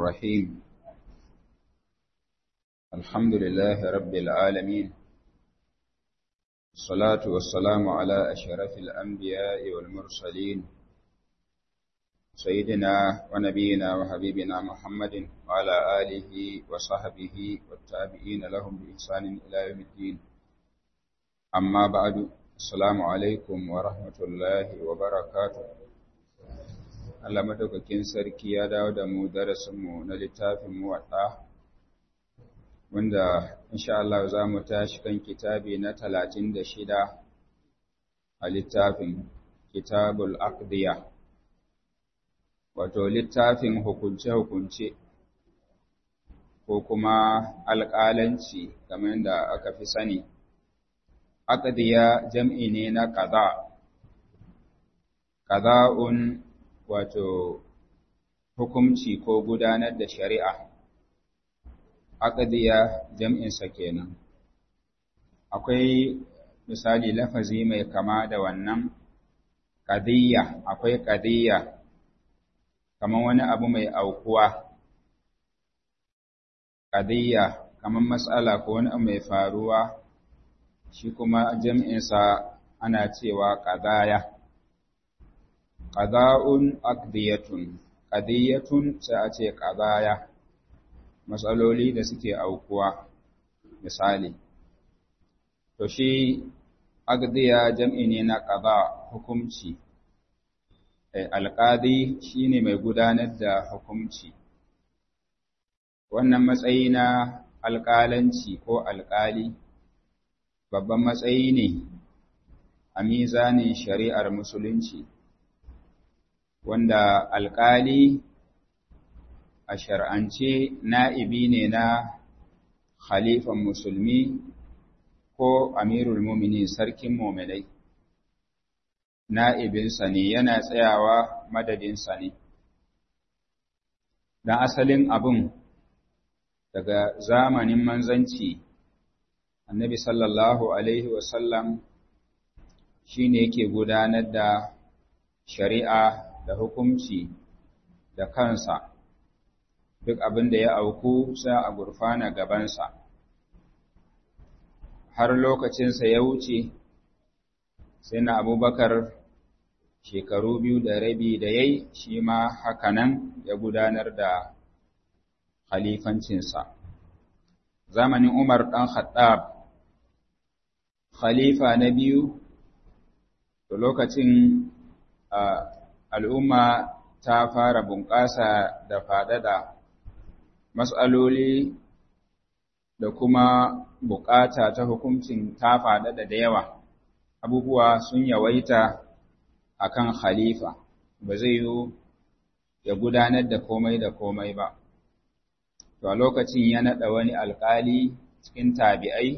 الرحيم الحمد لله رب العالمين الصلاة والسلام على أشرف الأنبياء والمرسلين سيدنا ونبينا وحبيبنا محمد وعلى آله وصحبه والتابعين لهم بإحسان إلى يوم الدين أما بعد السلام عليكم ورحمة الله وبركاته Allah madaukakin sarki ya dawo da mu darasinmu na littafin muwaɗa wanda insha Allah za mu tashi kan kitabi na talatin da shida a littafin kitabul aqdiya wato littafin hukunce-hukunce ko kuma alƙalanci kamar da aka fi sani aqdiya jam'i ne na qaza qaza'un wato hukumci ko gudanar da shari'a aqdiya jam'insa kenan akwai misali lafazi mai kama da wannan qadiyya akwai qadiyya kamar wani abu mai aukuwa qadiyya kamar matsala ko wani abu mai faruwa shi kuma jam'insa ana cewa qadaya qada'un aqdiyatun qadiyatun sai a ce qadaya matsaloli da suke aukuwa misali to shi aqdiya jam'i ne na qada hukunci alqadi shine mai gudanar da hukunci wannan matsayi na alƙalanci ko alƙali babban matsayi ne a mizanin shari'ar musulunci wanda alƙali a shar'ance na'ibi ne na khalifan musulmi ko amirul mumini sarkin muminai na'ibinsa ne yana tsayawa madadinsa ne don asalin abin daga zamanin manzanci annabi sallallahu alaihi wasallam shi ne yake gudanar da shari'a da hukunci da kansa duk abin da ya auku sai a gurfana gabansa har lokacinsa ya wuce sai na abubakar shekaru biyu da rabi da yayi shi ma hakanan ya gudanar da khalifancinsa zamanin umar ɗan khattab khalifa na biyu to lokacin al'umma ta fara bunƙasa da faɗaɗa matsaloli da kuma buƙata ta hukuncin ta faɗaɗa da yawa abubuwa sun yawaita a kan khalifa ba zai yi ya gudanar da komai da komai ba to a lokacin ya naɗa wani alƙali cikin tabi'ai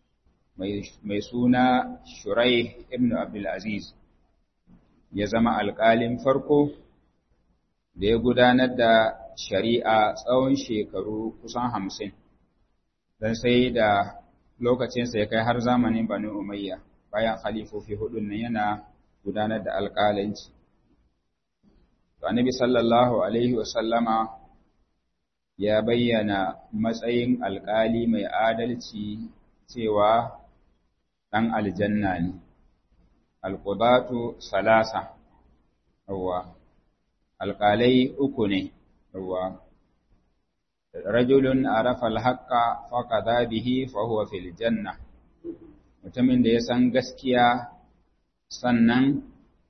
mai suna shurai ibn abdulaziz ya zama alƙalin farko da ya gudanar da shari'a tsawon shekaru kusan hamsin, don sai da lokacinsa ya kai har zamanin Bani Umayya bayan khalifofi hudun nan yana gudanar da alƙalanci. To, Annabi sallallahu Alaihi wasallama ya bayyana matsayin alƙali mai adalci cewa ɗan aljanna ne. Alƙudatu salasa, yawwa. alƙalai uku ne, ruwa. Rajulun arafa alhaƙa faƙada bihi fahuwa fil janna, mutumin da ya san gaskiya sannan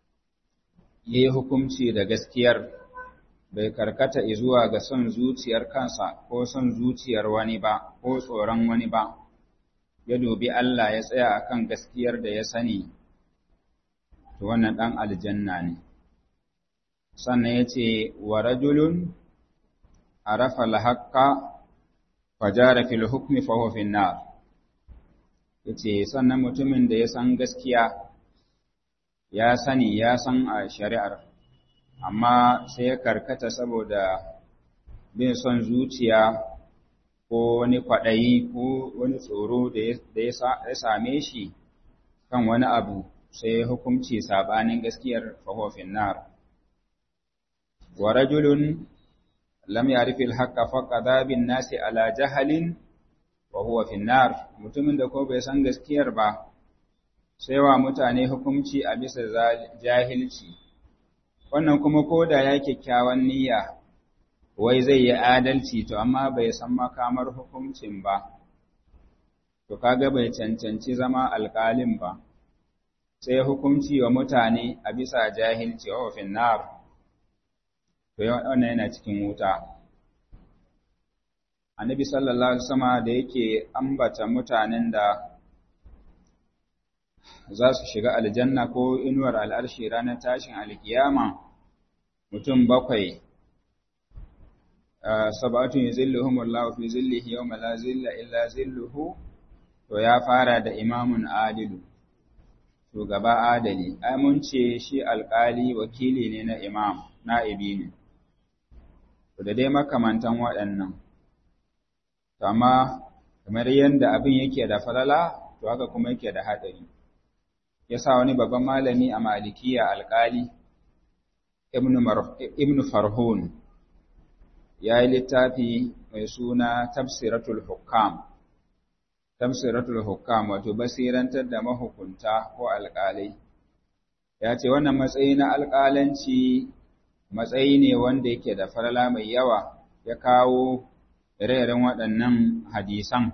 ya yi hukumci da gaskiyar bai karkata zuwa ga son zuciyar kansa ko son zuciyar wani ba ko tsoron wani ba, ya dubi Allah ya tsaya akan gaskiyar da ya sani, to wannan ɗan aljanna ne. sannan ya ce wa rajulun arafa alhaqqa fajara fil hukmi fa huwa fin nar yace sannan mutumin da ya san gaskiya ya sani ya san a shari'ar amma sai ya karkata saboda bin son zuciya ko wani kwaɗayi ko wani tsoro da ya same shi kan wani abu sai hukunci sabanin gaskiyar fa huwa fin nar wa rajulun lam ya'rifil haqqa faqada bin nasi ala jahalin wa huwa fi nar mutumin da ko bai san gaskiyar ba sai wa mutane hukunci a bisa jahilci wannan kuma ko da ya kyakkyawan niyya wai zai yi adalci to amma bai san makamar hukuncin ba to kaga bai cancanci zama alƙalin ba sai hukunci wa mutane a bisa jahilci wa fin nar to wannan yana cikin wuta annabi sallallahu alaihi wasallam da yake ambata mutanen da za su shiga aljanna ko inuwar al'arshi ranar tashin alkiyama mutum bakwai sab'atun yuzilluhum Allahu fi zillihi yawma la zilla illa zilluhu to ya fara da imamun adilu shugaba adali ai mun ce shi alkali wakili ne na imam na'ibi ne to da dai makamantan waɗannan to amma kamar yadda abin yake da falala to haka kuma yake da haɗari yasa wani babban malami a malikiya alkali ibn farhun ya yi littafi mai suna tafsiratul hukam tafsiratul hukam wato basirantar da mahukunta ko alƙalai ya ce wannan matsayi na alƙalanci matsayi ne wanda yake da farala mai yawa ya kawo ire-iren waɗannan hadisan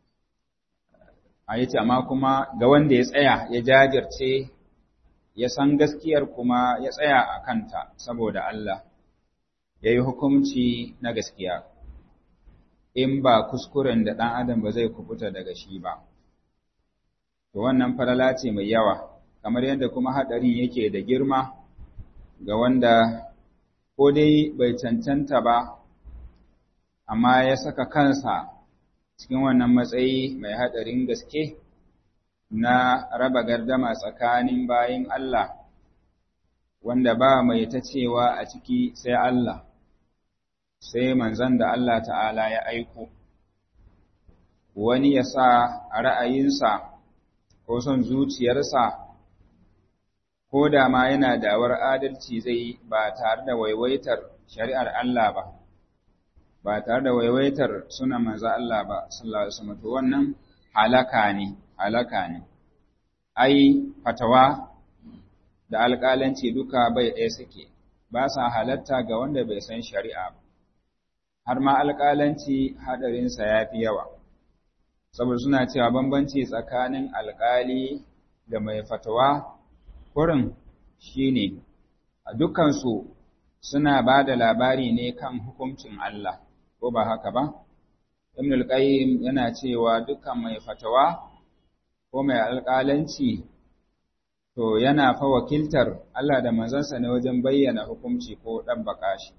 a yace amma kuma ga wanda ya tsaya ya jajirce ya san gaskiyar kuma ya tsaya a kanta saboda Allah ya yi hukunci na gaskiya in ba kuskuren da ɗan adam ba zai kubuta daga shi ba to wannan falala ce mai yawa kamar yadda kuma haɗarin yake da girma ga wanda ko dai bai cancanta ba amma ya saka kansa cikin wannan matsayi mai haɗarin gaske na raba gardama tsakanin bayin Allah wanda ba mai ta cewa a ciki sai Allah sai manzan da Allah ta'ala ya aiko wani ya sa a ra'ayinsa ko son zuciyarsa ko da ma yana dawar adalci zai ba tare da waiwaitar shari'ar Allah ba ba tare da waiwaitar suna manza Allah ba sallallahu alaihi wasallam to wannan halaka ne halaka ne ai fatawa da alƙalanci duka bai ɗaya suke ba sa halatta ga wanda bai san shari'a ba har ma alƙalanci haɗarinsa ya fi yawa saboda suna cewa bambanci tsakanin alƙali da mai fatawa kurin shine a dukansu suna ba da labari ne kan hukuncin Allah ko ba haka ba Ibn al-Qayyim yana cewa dukkan mai fatawa ko mai alƙalanci to yana fa wakiltar Allah da manzansa ne wajen bayyana hukunci ko ɗabbaka shi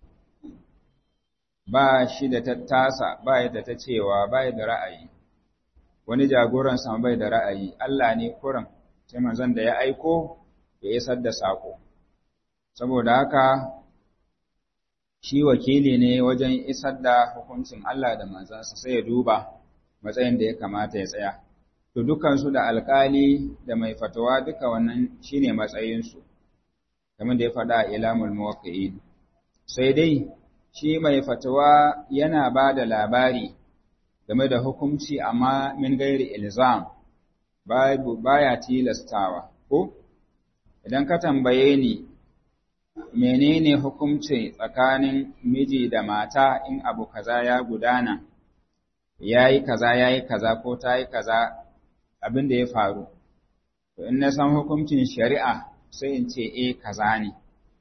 ba shi da tattasa ba da ta cewa ba da ra'ayi wani jagoran sama bai da ra'ayi Allah ne kuran sai manzon da ya aiko ya isar da sako saboda haka shi wakili ne wajen isar da hukuncin Allah da manzansa sai ya duba matsayin da ya kamata ya tsaya to dukansu da alkali da mai fatawa duka wannan shine matsayinsu kamar da ya faɗa a ilamul muwaqqi'in sai dai shi mai fatawa yana ba da labari game da hukunci amma min gairi ilzam baya tilastawa ko idan ka tambaye ni menene hukunci tsakanin miji da mata in abu kaza ya gudana yayi kaza yayi kaza ko tayi kaza abin da ya faru to in na san hukuncin shari'a sai in ce eh kaza ne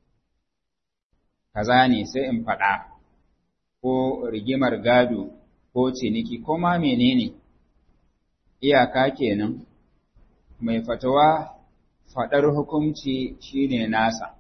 kaza ne sai in faɗa ko rigimar gado ko ciniki ko ma menene iyaka kenan mai fatawa faɗar hukunci shine nasa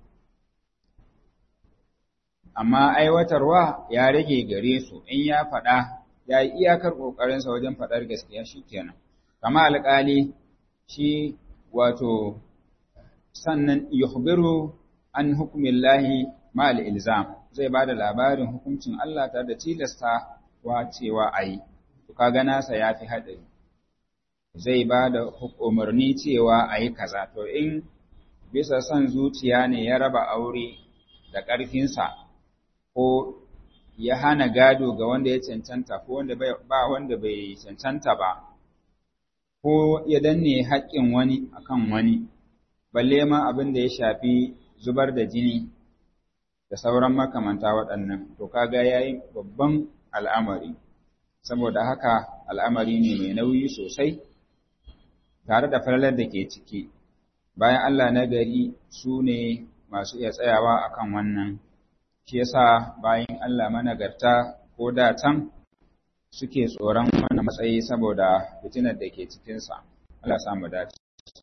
amma aiwatarwa ya rage gare su in ya faɗa ya yi iyakar ƙoƙarinsa wajen faɗar gaskiya shi kenan kama alƙali shi wato sannan yuhbiru an hukumillahi ma'al ilzam zai ba da labarin hukuncin Allah tare da tilasta wa cewa a yi, to kaga nasa ya fi haɗari. Zai ba da umarni cewa a yi kaza, to in bisa son zuciya ne ya raba aure da ƙarfinsa ko ya hana gado ga wanda ya cancanta ko wanda ba wanda bai cancanta ba ko ya danne haƙƙin wani akan wani balle ma abin da ya shafi zubar da jini da sauran makamanta waɗannan to kaga yayi babban al'amari saboda haka al'amari ne mai nauyi sosai tare da falalar da ke ciki bayan Allah na gari su ne masu iya tsayawa akan wannan shi yasa bayan Allah managarta ko da can suke tsoron wannan matsayi saboda fitinar da ke cikinsa Allah samu dace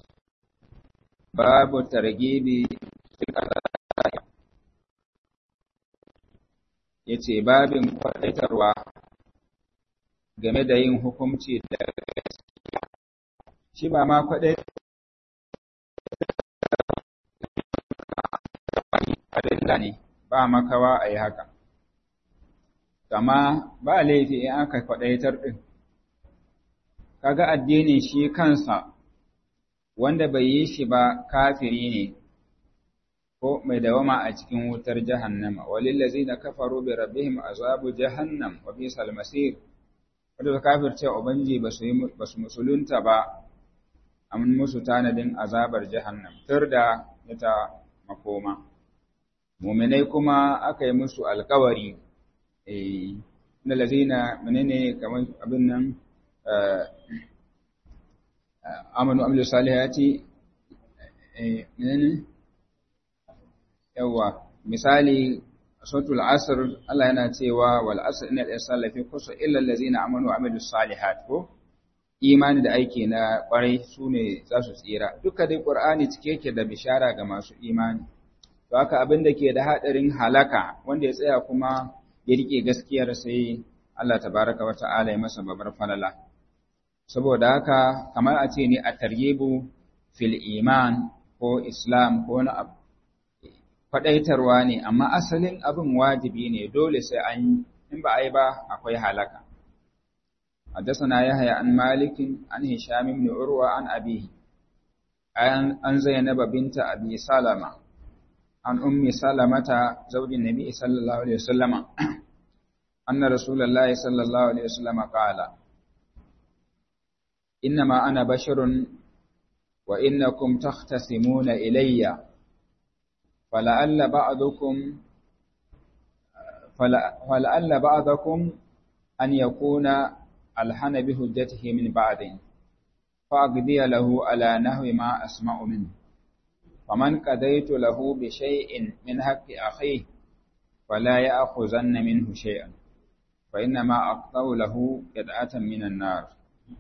babu targibi yace babin kwadaitarwa game da yin hukunci da gaskiya shi ba ma kwadai adilla ne ba makawa a yi haka kama ba laifi in aka kwadaitar ɗin kaga addinin shi kansa wanda bai yi shi ba kafiri ne ko mai dawama a cikin wutar jahannama walillazina kafaru bi rabbihim azabu jahannam wa bisal masir wanda ba kafirce ubangi ba su ba su musulunta ba an musu tanadin azabar jahannam tur da ita makoma mu'minai kuma aka yi musu alkawari eh na lazina menene kamar abin nan amanu amilu salihati eh menene yawa misali suratul asr Allah yana cewa wal asr innal insana lafi khusr illa allazina amanu wa amilus salihat ko imani da aiki na kwarai sune za su tsira duka dai qur'ani cike yake da bishara ga masu imani to haka abin da ke da hadarin halaka wanda ya tsaya kuma ya rike gaskiyar sai Allah tabaraka wa ta'ala ya masa babar falala saboda haka kamar a ce ne a taryibu fil iman ko islam ko na abu faɗaitarwa ne, amma asalin abin wajibi ne dole sai an yi, in ba a yi ba akwai halaka. Haddasana Yahaya an malikin an Hisham ibn Urwa an abihi, an Zainaba binta Abi Salama, an ummi Salamata zaujin Nabi sallallahu alaihi wasallama, anna Rasulullahi sallallahu alaihi wasallama qala innama ana basharun wa innakum takhtasimuna ilayya فلعل بعضكم فلعل بعضكم أن يكون ألحن بهجته من بعض فأقضي له على نحو ما أسمع منه فمن قضيت له بشيء من حق أخيه فلا يأخذن منه شيئا فإنما أقطع له قطعة من النار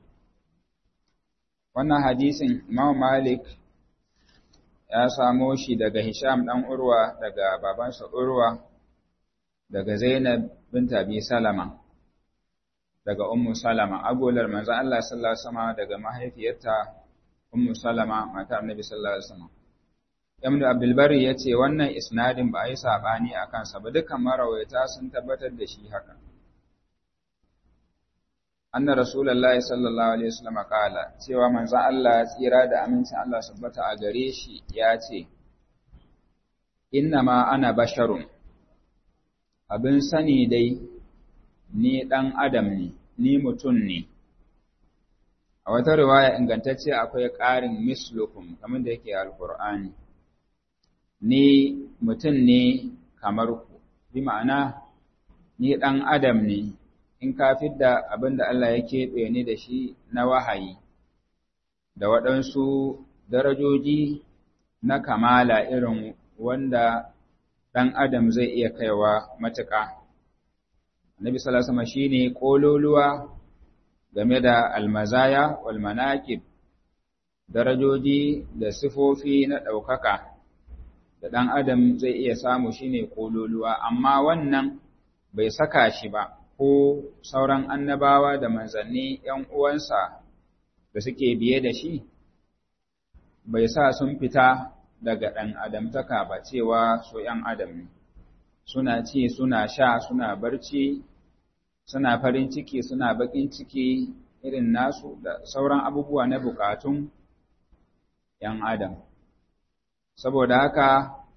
wannan hadisin Imam Malik ya samo shi daga Hisham ɗan Urwa daga babansa Urwa daga Zainab bint Abi Salama daga Ummu Salama agolar manzo Allah sallallahu alaihi wasallam daga mahaifiyarta Ummu Salama matar Annabi sallallahu alaihi wasallam Ibn Abdul Bari yace wannan isnadin ba a yi sabani akan sa ba dukkan marawaita sun tabbatar da shi haka anna rasulullahi sallallahu alaihi wasallam kala cewa manzon Allah tsira da amincin Allah subbata a gare shi ya ce ma ana basharun abin sani dai ni dan adam ne ni mutum ne a wata riwaya ingantacce akwai ƙarin mislukum kamar da yake alqur'ani ni mutum ne kamar ku bi ma'ana ni dan adam ne in ka fidda abin da Allah ya keɓe ni da shi na wahayi, da waɗansu darajoji na kamala irin wanda ɗan adam zai iya kaiwa matuƙa. Nabi Salasama shi ne ƙololuwa game da almazaya wal manaqib darajoji da sifofi na ɗaukaka da ɗan adam zai iya samu shi ne ƙololuwa, amma wannan bai saka shi ba. ko sauran annabawa da manzanni ‘yan uwansa da suke biye da shi, bai sa sun fita daga ɗan adamtaka ba cewa su ‘yan adam ne, suna ci, suna sha, suna barci, suna farin ciki, suna baƙin ciki irin nasu da sauran abubuwa na bukatun ‘yan adam. Saboda haka,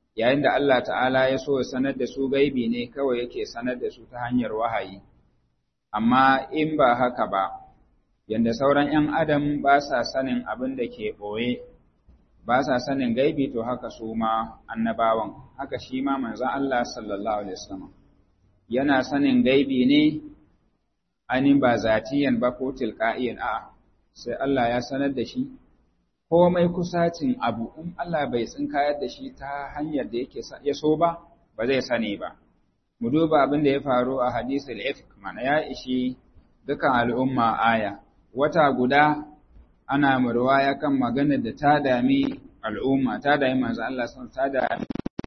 yayin da Allah ta'ala ya so sanar da su gaibi ne kawai yake sanar da su ta hanyar wahayi amma in ba haka ba yanda sauran ‘yan adam ba sa sanin abin da ke ɓoye ba sa sanin gaibi to haka su ma annabawan haka shi ma manzan Allah sallallahu alaihi wasallam yana sanin gaibi ne anin ba zatiyan ba ko tilqa'iyan a sai Allah ya sanar da shi komai kusacin abu in Allah bai tsinkayar da shi ta hanyar da yake ya so ba ba zai sani ba mu duba abin da ya faru a hadisul ifk mana ya ishi dukan al'umma aya wata guda ana murwaya kan magana da ta dami al'umma ta dami manzo Allah sun ta dami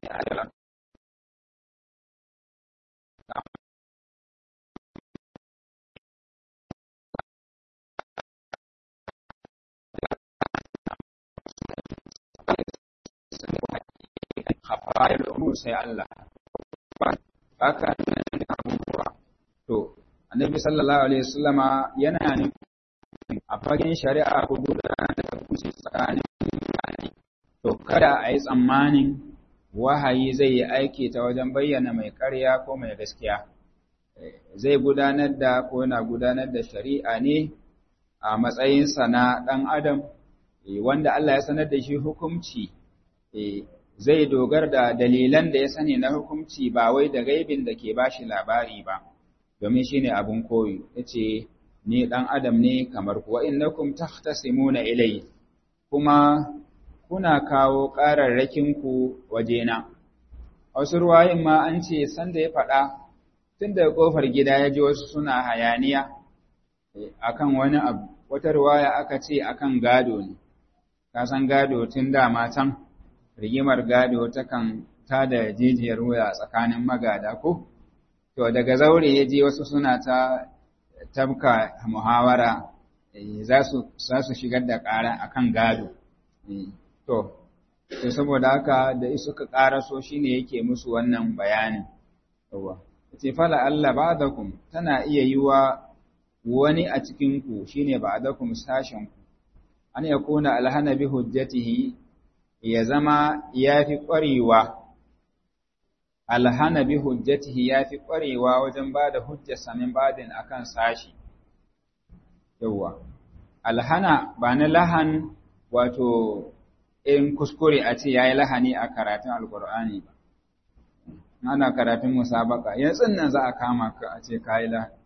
khafair umur sai Allah haka nan abubuwa to annabi sallallahu alaihi wasallama yana ne a fagen shari'a ko gudanar da hukunci tsakanin mutane to kada a yi tsammanin wahayi zai yi aiki ta wajen bayyana mai ƙarya ko mai gaskiya zai gudanar da ko yana gudanar da shari'a ne a matsayinsa na ɗan adam wanda Allah ya sanar da shi hukunci zai dogar da dalilan da ya sani na hukunci ba wai da gaibin da ke bashi labari ba domin shine abun koyi yace ni dan adam ne kamar ku wa innakum tahtasimuna ilai kuma kuna kawo ƙararrakin ku wajena wasu ruwayin ma an ce sanda ya faɗa tun da kofar gida ya ji wasu suna hayaniya akan wani abu wata ruwaya aka ce akan gado ne ka san gado tun dama can rigimar gado takan tada jijiyar wuya tsakanin magada ko to daga zaure ya je wasu suna ta tabka muhawara za su shigar da ƙara akan gado to to saboda haka da suka ƙaraso shine yake musu wannan bayanin yawa ce fala Allah ba'dakum tana iya yiwa wani a cikin ku shine ba'dakum sashen ku an yakuna alhana bi hujjatihi ya zama yafi ƙwarewa alhana bi hujjatihi yafi ƙwarewa wajen bada hujjar samin badin akan sashi yawa alhana ba na lahan wato in kuskure a ce yayi lahani a karatun alqur'ani ba ana karatun musabaka yanzu nan za a kama ka a ce kai lahani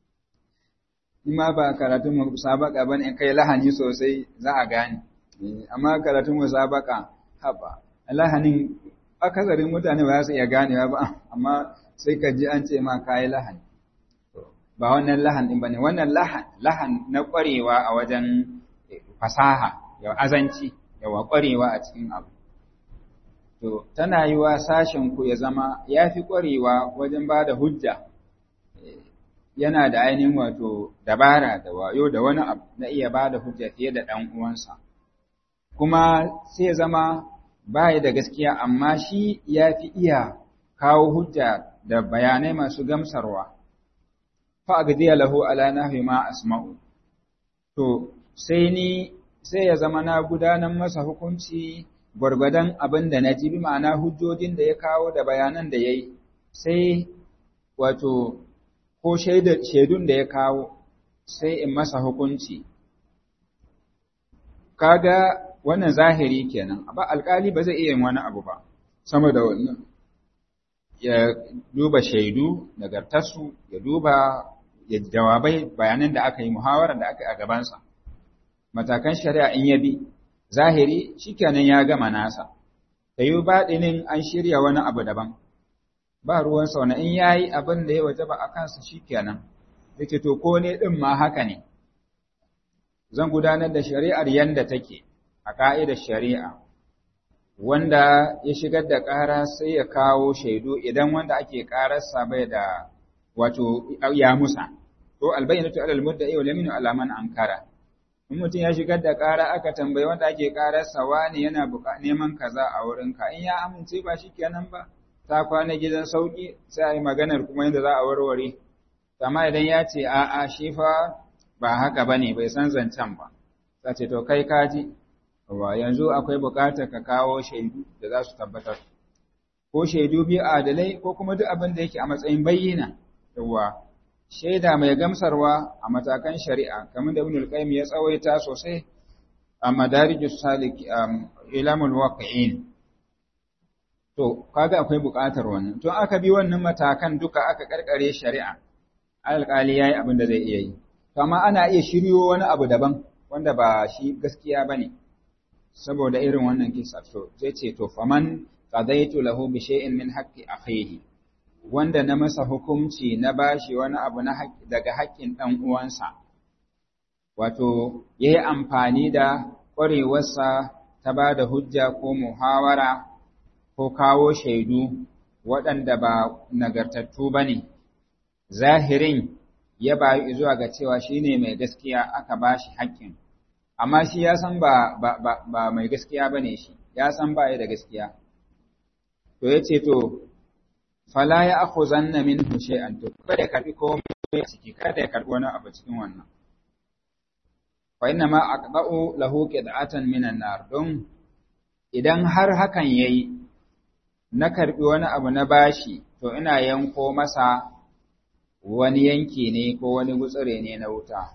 in ma ba karatun musabaka bane in kai lahani sosai za a gane amma karatun musabaka haba lahanin akasarin mutane ba za su iya ganewa ba amma sai ka ji an ce ma kai lahani ba wannan lahan din bane wannan lahan lahan na kwarewa a wajen fasaha ya azanci yawa kwarewa a cikin abu to tana yi wa sashen ku ya zama ya fi kwarewa wajen ba da hujja yana da ainihin wato dabara da wayo da wani abu na iya ba da hujja fiye da ɗan uwansa kuma sai ya zama baya da gaskiya amma shi ya fi iya kawo hujja da bayanai masu gamsarwa fa agdiya lahu ala nahwi ma asma'u to sai ni sai ya zama na gudanar masa hukunci gwargwadon abin da na ji bi ma'ana hujjojin da ya kawo da bayanan da ya yi sai wato ko shaidun da ya kawo sai in masa hukunci kaga wannan zahiri kenan ba alkali ba zai iya yin wani abu ba sama da wannan ya duba shaidu nagartarsu ya duba ya jawabai bayanan da aka yi muhawara da aka yi a gabansa matakan shari'a in ya bi zahiri shikenan ya gama nasa da yi baɗinin an shirya wani abu daban ba ruwan sauna in ya yi abin da ya waje ba a kansa shikenan yake to ko ne ɗin ma haka ne zan gudanar da shari'ar yanda take a ƙa'idar shari'a wanda ya shigar da ƙara sai ya kawo shaidu idan wanda ake ƙararsa bai da wato ya musa ko albayyinatu alal mudda'i wal yaminu ala man ankara in mutum ya shigar da ƙara aka tambayi wanda ake ƙararsa wani yana neman kaza a wurinka in ya amince ba shi kenan ba ta kwana gidan sauƙi sai a yi maganar kuma yadda za a warware amma idan ya ce a'a shi fa ba haka ba ne bai san zancen ba ta ce to kai kaji wa yanzu akwai buƙatar ka kawo shaidu da za su tabbatar ko shaidu biyu adalai ko kuma duk abin da yake a matsayin bayyana yawa shaida mai gamsarwa a matakan shari'a kamar da Ibn al-Qayyim ya tsawaita sosai a Madarijus Salik Ilamul Waqi'in to kaga akwai buƙatar wannan to aka bi wannan matakan duka aka karkare shari'a alƙali yayi abin da zai iya yi to amma ana iya shiryo wani abu daban wanda ba shi gaskiya bane saboda irin wannan kisa to zai ce to faman qadaitu lahu bi shay'in min haqqi akhihi wanda na masa hukunci na bashi wani abu na daga haƙƙin ɗan uwansa wato yayi amfani da ƙwarewarsa ta ba da hujja ko muhawara ko kawo shaidu waɗanda ba nagartattu ba ne zahirin ya bayu zuwa ga cewa shine mai gaskiya aka bashi haƙƙin amma shi ya san ba, ba, ba, ba mai gaskiya ba ne shi, ya san ba da gaskiya. To ya ce, To, fala ya aku zanna min hushe an to, kada ya karɓi komai ciki, kada ya karɓi wani abu cikin wannan. Fa ina ma a ƙaɗa'u lahu ƙida'atan minan nar don idan har hakan ya yi, na karɓi wani abu na bashi, to ina yanko masa wani yanki ne ko wani gutsire ne na wuta.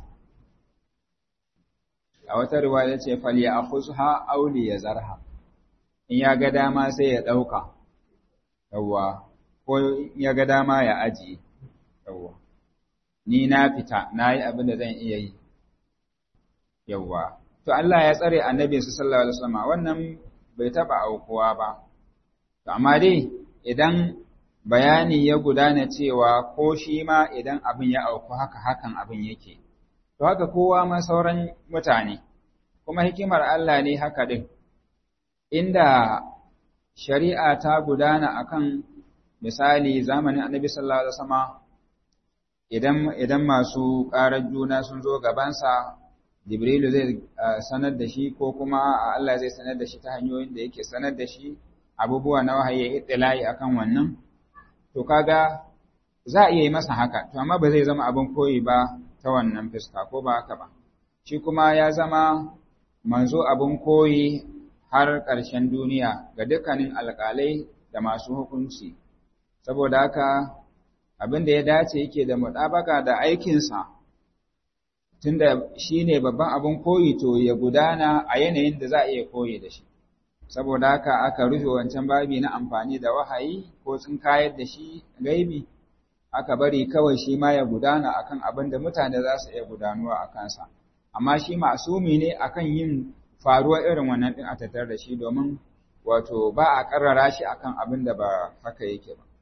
a wata riwaya ce fali a khuzha auli ya zarha in ya ga dama sai ya ɗauka yawwa ko ya ga dama ya ajiye yawwa ni na fita na yi abin da zan iya yi yawwa to Allah ya tsare annabi sallallahu alaihi wasallam wannan bai taba aukuwa ba to amma dai idan bayani ya gudana cewa ko shi ma idan abin ya auku haka hakan abin yake to haka kowa ma sauran mutane kuma hikimar Allah ne haka din inda shari'a ta gudana akan misali zamanin Annabi sallallahu alaihi wasallam idan idan masu ƙarar juna sun zo gabansa Jibrilu zai sanar da shi ko kuma Allah zai sanar da shi ta hanyoyin da yake sanar da shi abubuwa na wahayi ittila'i akan wannan to kaga za a iya yi masa haka to amma ba zai zama abin koyi ba ta wannan fuska ko ba haka ba shi kuma ya zama manzo abin koyi har ƙarshen duniya ga dukkanin alƙalai da masu hukunci saboda haka abin da ya dace yake da muɗabaka da aikinsa tunda shi ne babban abin koyi to ya gudana a yanayin da za a iya koyi da shi saboda haka aka rufe wancan babi na amfani da wahayi ko tsinkayar da shi gaibi aka bari kawai shi ma ya gudana akan abin da mutane za su iya gudanuwa a kansa amma shi masumi ne akan yin faruwa irin wannan din a tattare da shi domin wato ba a karrara shi akan abin da ba haka yake ba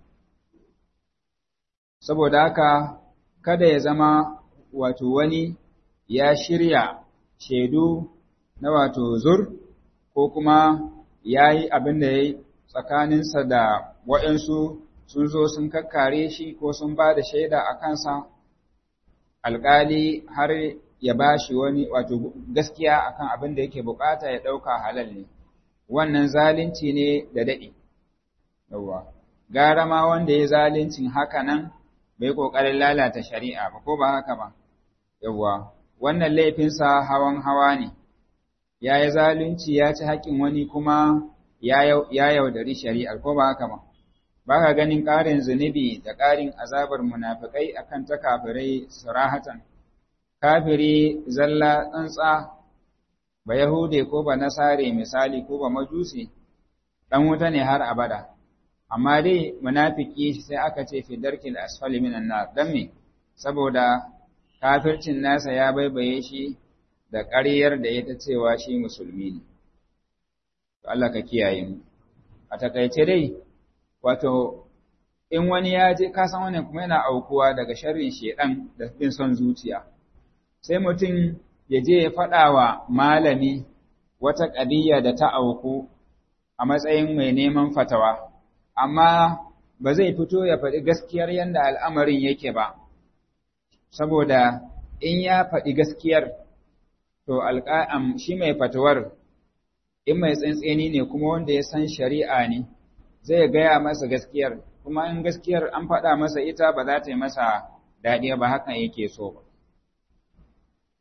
saboda haka kada ya zama wato wani ya shirya shaidu na wato zur ko kuma ya yi abin da ya yi tsakaninsa da waɗansu sun zo sun kakkare shi ko sun ba da shaida a kansa alƙali har ya ba shi wani wato gaskiya akan abin da yake bukata ya ɗauka halal ne wannan zalunci ne da daɗi yawwa gara ma wanda ya zaluncin haka nan bai ƙoƙarin lalata shari'a ba ko ba haka ba yawwa wannan laifinsa hawan hawa ne ya yi zalunci ya ci haƙƙin wani kuma ya yaudari shari'ar ko ba haka ba ba ka ganin ƙarin zunubi da ƙarin azabar munafikai akan ta kafirai surahatan kafiri zalla tsantsa ba yahude ko ba nasare misali ko ba majusi dan wuta ne har abada amma dai munafiki sai aka ce fi darkil asfali minan nar dan me saboda kafircin nasa ya baibaye shi da ƙaryar da ya ta cewa shi musulmi ne to Allah ka kiyaye mu a takaice dai wato in wani ya je ka san wannan kuma yana aukuwa daga sharrin shedan da bin son zuciya sai mutum ya je ya faɗa wa malami wata ƙadiyya da ta auku a matsayin mai neman fatawa amma ba zai fito ya faɗi gaskiyar yadda al'amarin yake ba saboda in ya faɗi gaskiyar to alƙa'am shi mai fatawar in mai tsantseni ne kuma wanda ya san shari'a ne zai gaya masa gaskiyar kuma in gaskiyar an faɗa masa ita ba za ta yi masa daɗi ba hakan yake so ba.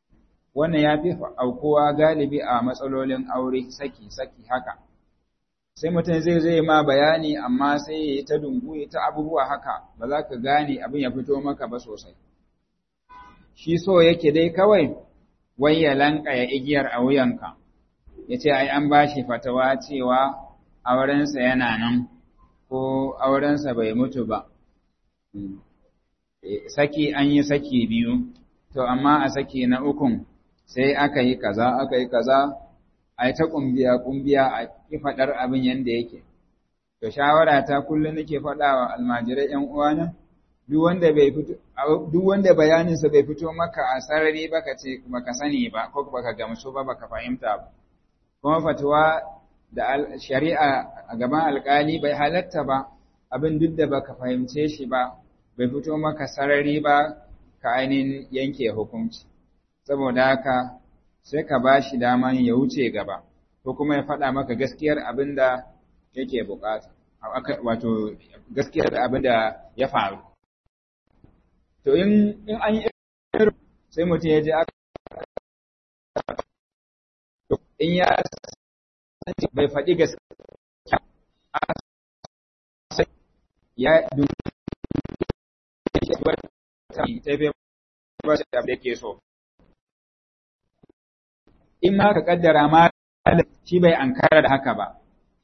Wannan ya fi aukuwa galibi a matsalolin aure saki-saki haka, sai mutum zai zai ma bayani amma sai ya yi ta dungu ya ta abubuwa haka ba za ka gane abin ya fito maka ba sosai shi so yake dai kawai wai ya lankaya igiyar a wuyanka ya ce ai an ba shi fatawa cewa aurensa yana nan ko aurensa bai mutu ba saki an yi saki biyu to amma a saki na ukun sai aka yi kaza aka yi kaza a ta kumbiya kumbiya a ki faɗar abin yadda yake to shawara ta kullum nake faɗa wa almajirai ƴan uwana duk wanda bai fito duk wanda bayanin sa bai fito maka a sarari baka ce baka sani ba ko baka gamsu ba baka fahimta ba kuma fatuwa da shari'a a gaban alkali bai halatta ba abin duk da baka fahimce shi ba bai fito maka sarari ba ka ainihin yanke hukunci saboda haka sai ka ba shi daman ya wuce gaba ko kuma ya faɗa maka gaskiyar abin da yake bukata wato gaskiyar abin da ya faru to in an yi sai mutum ya je aka in ya bai faɗi gaskiya ya tafi ba shi da yake so in ma ka kaddara ma shi bai ankara da haka ba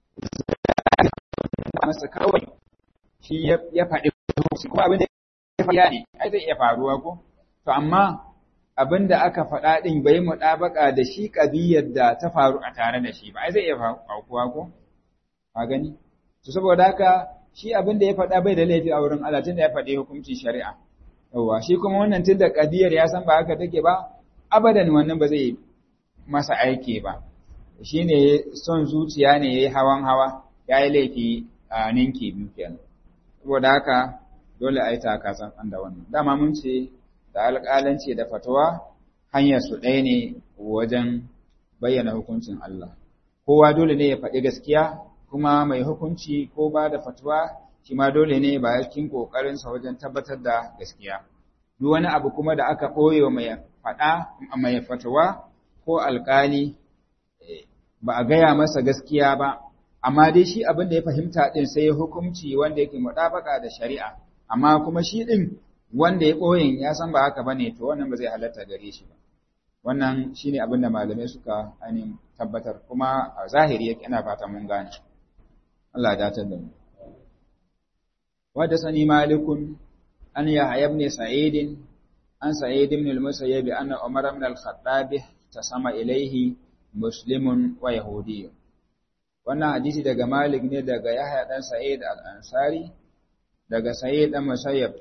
masa kawai shi ya faɗi kuma abin da ya faɗi ne ai zai iya faruwa ko to amma abin da aka faɗa ɗin bai muɗabaka da shi ƙabiyar da ta faru a tare da shi ba ai zai iya faruwa ko a gani to saboda haka shi abin da ya faɗa bai da laifi a wurin Allah tunda ya faɗi hukuncin shari'a yawwa shi kuma wannan tunda ƙabiyar ya san ba haka take ba abadan wannan ba zai masa aiki ba shine son zuciya ne yayi hawan hawa yayi laifi a ninki biyu kenan saboda haka dole a yi takasan da wannan dama mun ce da alƙalanci da fatawa hanyar su ɗaya ne wajen bayyana hukuncin Allah kowa dole ne ya faɗi gaskiya kuma mai hukunci ko ba da fatawa shi ma dole ne ba cikin ƙoƙarinsa wajen tabbatar da gaskiya duk wani abu kuma da aka ɓoye mai faɗa mai fatawa ko alƙali ba a gaya masa gaskiya ba amma dai shi abin da ya fahimta ɗin sai ya hukunci wanda yake muɗabaka da shari'a amma kuma shi ɗin wanda ya ɓoyin ya san ba haka bane to wannan ba zai halatta gare shi ba wannan shine abin da malamai suka ainihin tabbatar kuma a zahiri yake ina fata mun gane Allah ya datar da mu wadda sani malikun an yahya ibn sa'id an sa'id ibn al-musayyib anna umar ibn al-khattab tasama ilayhi muslimun wa yahudiyyun wannan hadisi daga malik ne daga yahya dan sa'id al-ansari daga sa'id dan musayyib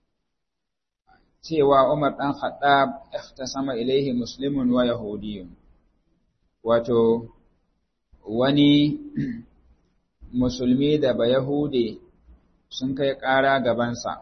cewa Umar ɗan Khattab ihtasama ilaihi muslimun wa yahudiyyun wato wani musulmi da ba yahude sun kai ƙara gabansa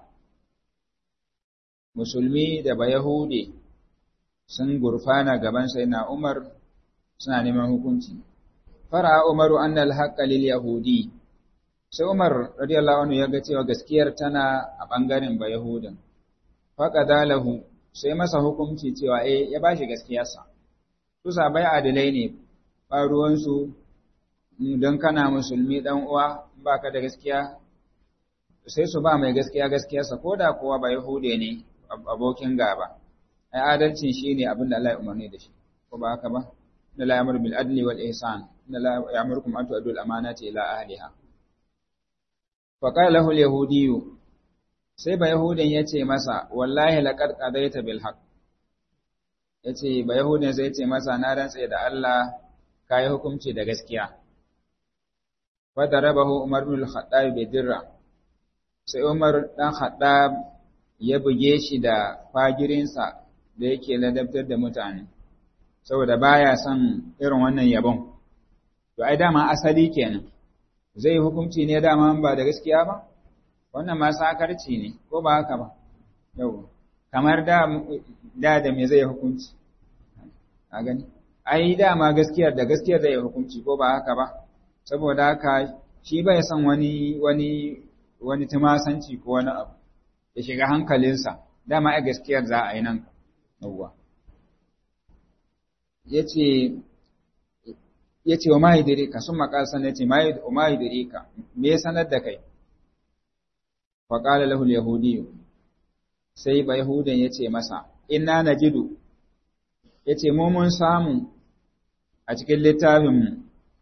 musulmi da ba yahude sun gurfana gabansa yana Umar suna neman hukunci fara Umaru annal haqqa lil yahudi sai Umar radiyallahu anhu ya ga cewa gaskiyar tana a bangaren ba yahudan faƙada lahu sai masa hukunci cewa eh ya bashi gaskiyarsa su sabai adilai ne ba ruwansu don kana musulmi dan uwa baka da gaskiya sai su ba mai gaskiya gaskiyarsa ko da kowa ba yahude ne abokin gaba ai adalcin shine abin da Allah ya umarni da shi ko ba haka ba inna la ya'muru bil adli wal ihsan inna la ya'murukum an tu'addu al amanati ila ahliha fa qala lahu al yahudiyyu sai ba Yahudan ya ce masa, Wallahi laƙar ƙadaita bil haq. Ya ce, ba Yahudan zai ce masa, Na rantse da Allah ka yi hukunci da gaskiya. Wadda rabahu Umar bin Khattab bai dirra, sai Umar ɗan Khattab ya buge shi da fagirinsa da yake ladabtar da mutane, saboda baya son irin wannan yabon. To, ai dama asali kenan, zai hukunci ne dama ba da gaskiya ba? wannan ma sakarci ne ko ba haka ba yau kamar da da da me zai hukunci a gani ai dama gaskiyar da gaskiyar zai hukunci ko ba haka ba saboda haka shi bai san wani wani wani tumasanci ko wani abu ya shiga hankalinsa dama ai gaskiyar za a yi nan yawwa yace ya ce wa mahidirika sun makasa na ce mahidirika me ya sanar da kai faƙala lahul yahudiyu sai ba yahudan ya ce masa ina na jidu ya ce mun samu a cikin littafinmu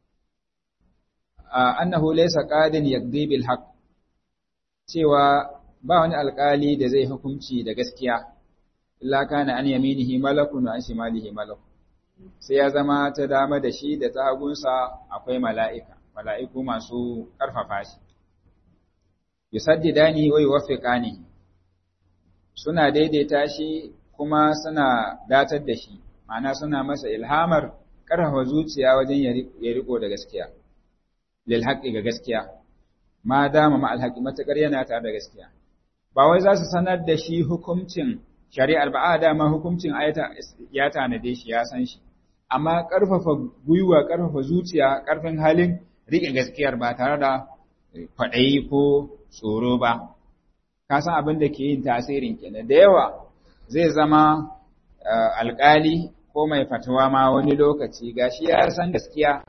annahu laysa qadin yaqdi bil haqq cewa ba wani alƙali da zai hukunci da gaskiya illa kana an yaminihi malakun wa an shimalihi malakun sai ya zama ta dama da shi da ta hagunsa akwai mala'ika mala'iku masu ƙarfafa shi yusaddidani wa yuwaffiqani suna daidaita shi kuma suna datar da shi ma'ana suna masa ilhamar ƙarfafa zuciya wajen ya riko da gaskiya lil haqqi ga gaskiya ma dama ma alhaqi matakar yana tare da gaskiya ba wai za su sanar da shi hukuncin shari'ar ba a dama hukuncin ayata ya tanade shi ya san shi amma ƙarfafa gwiwa ƙarfafa zuciya ƙarfin halin riƙe gaskiyar ba tare da kwaɗayi ko tsoro ba ka san abin da ke yin tasirin kenan da yawa zai zama alƙali ko mai fatawa ma wani lokaci gashi ya san gaskiya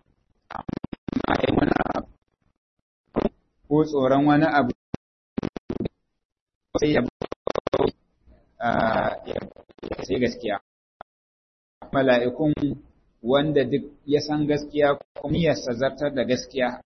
ko tsoron wani abu sai ya sai gaskiya mala'ikun wanda duk ya san gaskiya kuma ya zartar da gaskiya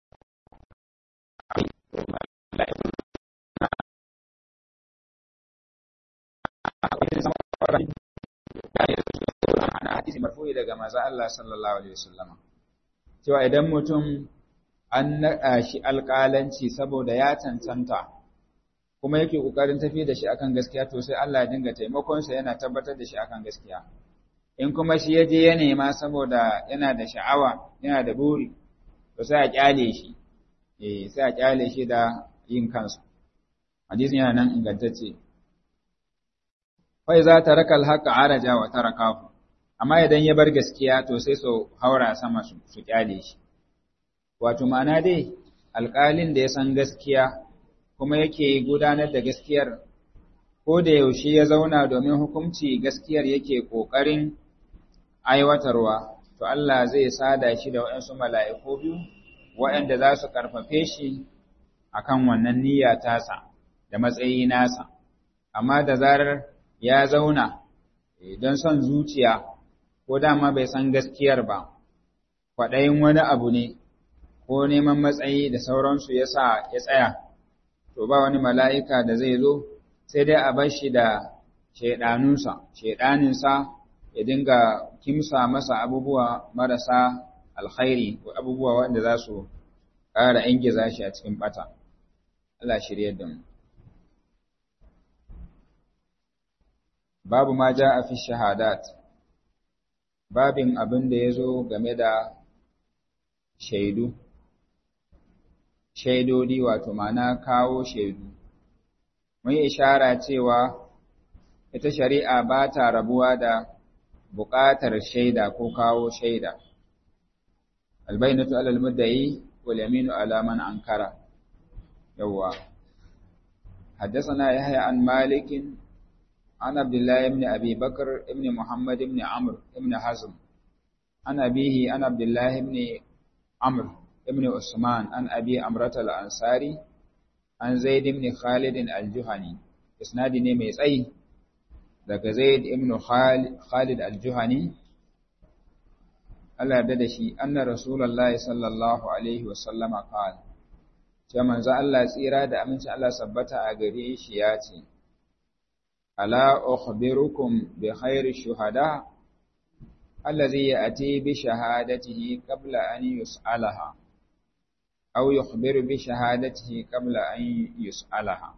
hadisi marfu'i daga maza Allah sallallahu alaihi wasallama cewa idan mutum an naɗa shi alƙalanci saboda ya cancanta kuma yake ƙoƙarin tafi da shi akan gaskiya to sai Allah ya dinga taimakonsa yana tabbatar da shi akan gaskiya in kuma shi ya je ya nema saboda yana da sha'awa yana da buri to sai a kyale shi eh sai a kyale shi da yin kansa hadisin yana nan ingantacce fa iza taraka al-haqqa araja wa tarakahu amma idan ya bar gaskiya to sai su haura sama su kyale shi wato ma'ana dai alƙalin da ya san gaskiya kuma yake gudanar da gaskiyar ko da yaushe ya zauna domin hukunci gaskiyar yake ƙoƙarin aiwatarwa to Allah zai sada shi da waɗansu mala'iku biyu waɗanda za su ƙarfafe shi akan wannan niyya tasa da matsayi nasa amma da zarar ya zauna don son zuciya ko dama bai san gaskiyar ba kwaɗayin wani abu ne ko neman matsayi da sauransu ya sa ya tsaya to ba wani mala'ika da zai zo sai dai a bar shi da shaiɗanunsa shaiɗaninsa ya dinga kimsa masa abubuwa marasa alkhairi ko abubuwa wanda za su ƙara ingiza shi a cikin ɓata Allah shirye da mu babu ma ja a fi shahadat babin abin da ya zo game da shaidu shaidodi wato mana kawo shaidu mun ishara cewa ita shari'a ba ta rabuwa da buƙatar shaida ko kawo shaida albainatu alal mudda'i wal yaminu ala man ankara yawwa حدثنا يحيى عن مالك عن عبد الله بن أبي بكر بن محمد بن عمرو بن حزم عن أبيه عن عبد الله بن عمرو بن عثمان عن أبي أمرة الأنصاري عن زيد بن خالد الجهني إسناد نمي تsayi daga Zaid ibn Khalid al-Juhani Allah da shi anna Rasulullahi sallallahu alaihi wa sallama qala cewa manzo Allah tsira da aminci Allah sabbata a gare shi ya ce ala ukhbirukum bi khairi shuhada allazi ya'ti bi shahadatihi qabla an yus'alaha aw yukhbiru bi shahadatihi qabla an yus'alaha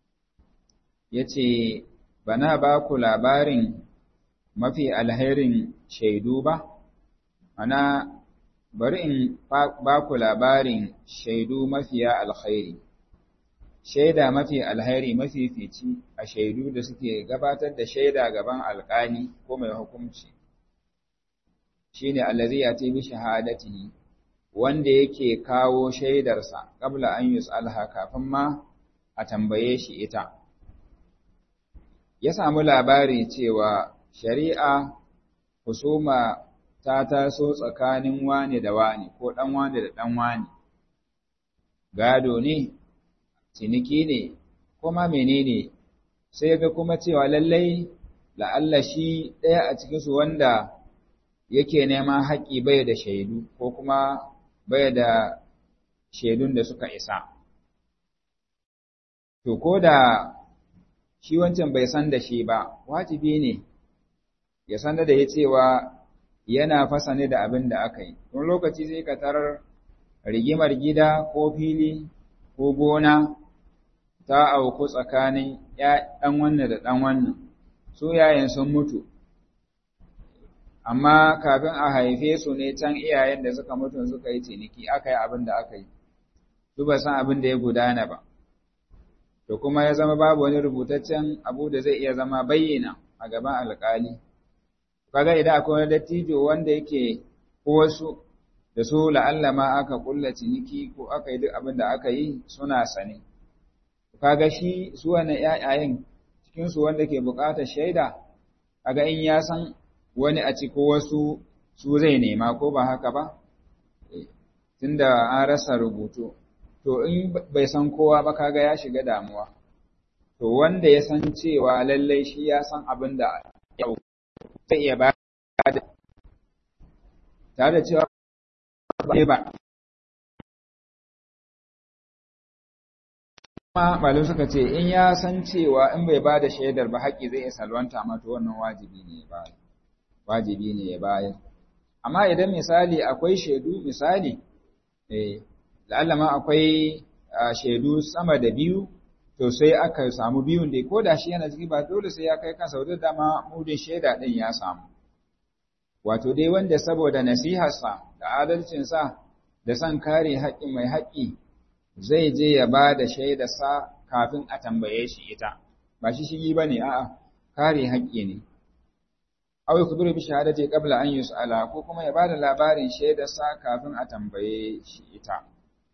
yace bana ba ku labarin mafi alherin shaidu ba ana bari in ba ku labarin shaidu mafiya alkhairi shaida mafi alkhairi mafi fici a shaidu da suke gabatar da shaida gaban alkali ko mai hukunci shine allazi yati bi shahadatihi wanda yake kawo shaidarsa qabla an yus'alha kafin ma a tambaye shi ita ya samu labari cewa shari'a husuma ta taso tsakanin wane da wane ko ɗan wane da ɗan wane gado ne ciniki ne ko ma menene sai ga kuma cewa lallai la'alla shi ɗaya a cikinsu wanda yake neman haƙƙi bai da shaidu ko kuma bai da shaidun da suka isa. To, ko da shi wancan bai san da shi ba, wajibi ne ya san da ya cewa yana fasa ne da abin da aka yi. Wani lokaci sai ka tarar rigimar gida ko fili ko gona ta auku tsakanin ɗan wannan da ɗan wannan, su yayin sun mutu. amma kafin a haife su ne can iyayen da suka mutu suka yi ciniki aka yi abin da aka yi su ba san abin da ya gudana ba to kuma ya zama babu wani rubutaccen abu da zai iya zama bayyana a gaban alkali kaga idan akwai wani dattijo wanda yake ko wasu da su la'alla ma aka kulla ciniki ko aka yi duk abin da aka yi suna sane kaga shi su wannan ƴaƴayen cikin su wanda ke buƙatar shaida kaga in ya san wani a ci ko wasu su zai nema ko ba haka ba tunda an rasa rubutu to in bai san kowa ba kaga ya shiga damuwa to wanda ya san cewa lallai shi ya san abin da ya zai iya ba da tare da cewa ba ba kuma malum suka ce in ya san cewa in bai ba da shaidar ba haƙƙi zai iya salwanta mata wannan wajibi ne ba wajibi ne ya bayar amma idan misali akwai shaidu misali eh la'alla ma akwai shaidu sama da biyu to sai aka samu biyun da ko da shi yana ciki ba dole sai ya kai kansa wajen dama mudin shaida din ya samu wato dai wanda saboda nasiharsa da adalcinsa da son kare haƙƙin mai haƙƙi zai je ya ba da shaidarsa kafin a tambaye shi ita ba shi shigi ba ne a'a kare haƙƙi ne aw yakburu bi shahadati qabla an yus'ala ko kuma ya bada labarin shaidarsa kafin a tambaye shi ita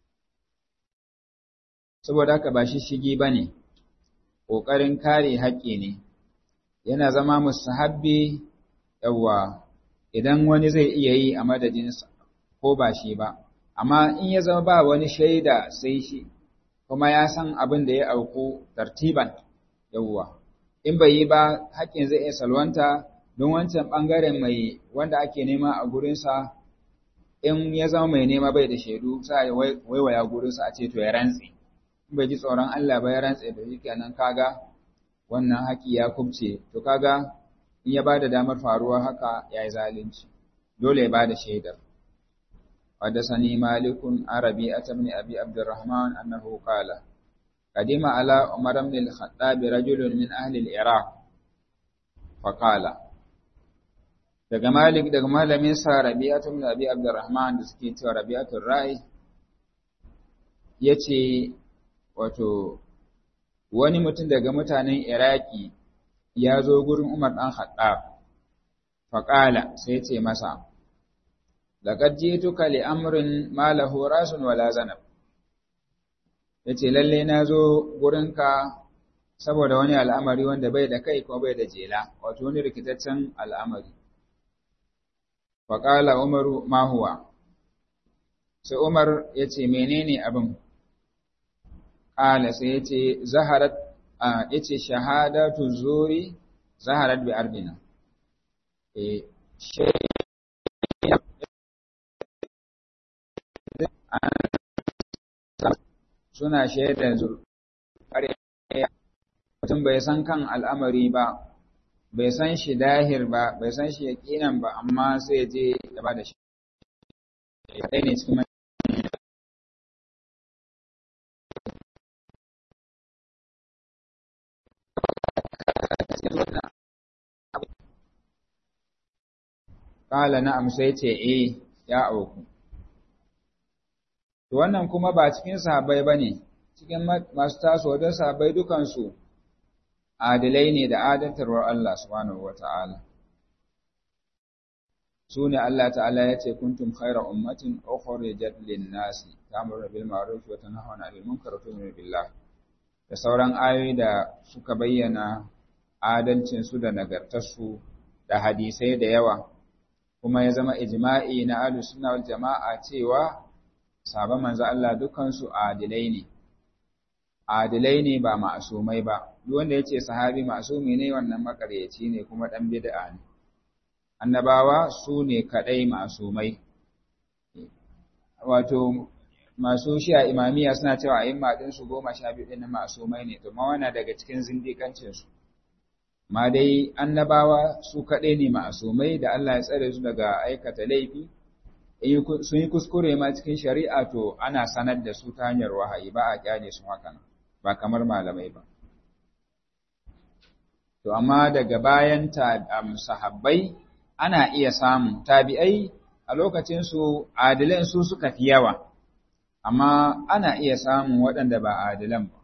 saboda haka ba shi shigi bane kokarin kare haƙƙi ne yana zama mustahabbi yawa idan wani zai iya yi a madadinsa ko ba shi ba amma in ya zama ba wani shaida sai shi kuma ya san abin da ya auku tartiban yawa in bai yi ba haƙƙin zai iya salwanta don wancan ɓangaren mai wanda ake nema a gurinsa in ya zama mai nema bai da shaidu sa ya waiwaya gurinsa a ce to ya rantse in bai ji tsoron Allah ba ya rantse da shi kenan kaga wannan haƙi ya kubce to kaga in ya bada damar faruwa haka ya yi zalunci dole ya bada shaidar حدثني مالك عن ربيعة بن أبي عبد الرحمن أنه قال قدم على عمر بن الخطاب رجل من أهل العراق فقال daga Malik daga malamin sa Rabi'atu bin Abi Abdurrahman da suke cewa Rabi'atul Ra'i yace wato wani mutum daga mutanen Iraki ya zo gurin Umar dan Khattab faqala sai yace masa laqad jituka li amrin ma lahu rasun wala zanab yace lalle na zo gurinka saboda wani al'amari wanda bai da kai ko bai da jela wato wani rikitaccen al'amari faƙala umaru ma huwa sai umar ya ce menene abin ƙala sai ya ce zaharat a ya ce shahadatu zuri zaharat bi ardina e suna shaidar mutum bai san kan al'amari ba bai san shi dahir ba bai san shi yaƙinan ba amma sai je ya ba da shi ɗaya ne cikin Ƙala na'am sai ce eh ya auku. To wannan kuma ba cikin sahabbai ba ne, cikin masu tasowa don sahabbai dukansu adilai ne da adantarwar Allah subhanahu wa ta'ala. Su ne Allah ta'ala ya ce, Kuntum khaira ummatin ukhrijat lin-nasi ta'muru bil ma'ruf wa tanhauna 'anil munkar wa tu'minu billah. Da sauran ayoyi da suka bayyana adalcin su da nagartarsu da hadisai da yawa kuma ya zama ijma'i na ahlus sunna wal jama'a cewa sahabban manzo Allah dukansu adilai ne adilai ne ba ma'asumai ba duk wanda yace sahabi ma'asumi ne wannan makaryaci ne kuma dan bid'a ne annabawa su ne kadai ma'asumai wato masu shi'a imamiya suna cewa a'imma din su goma sha biyu din ma'asumai ne to ma wana daga cikin zindikancin su ma dai annabawa su kadai ne ma'asumai da Allah ya tsare su daga aikata laifi sun yi kuskure ma cikin shari'a to ana sanar da su ta hanyar wahayi ba a kyale su hakan ba kamar malamai ba to amma daga bayan sahabbai ana iya samun tabi'ai a lokacin su adilan su suka fi yawa amma ana iya samun waɗanda ba adilan ba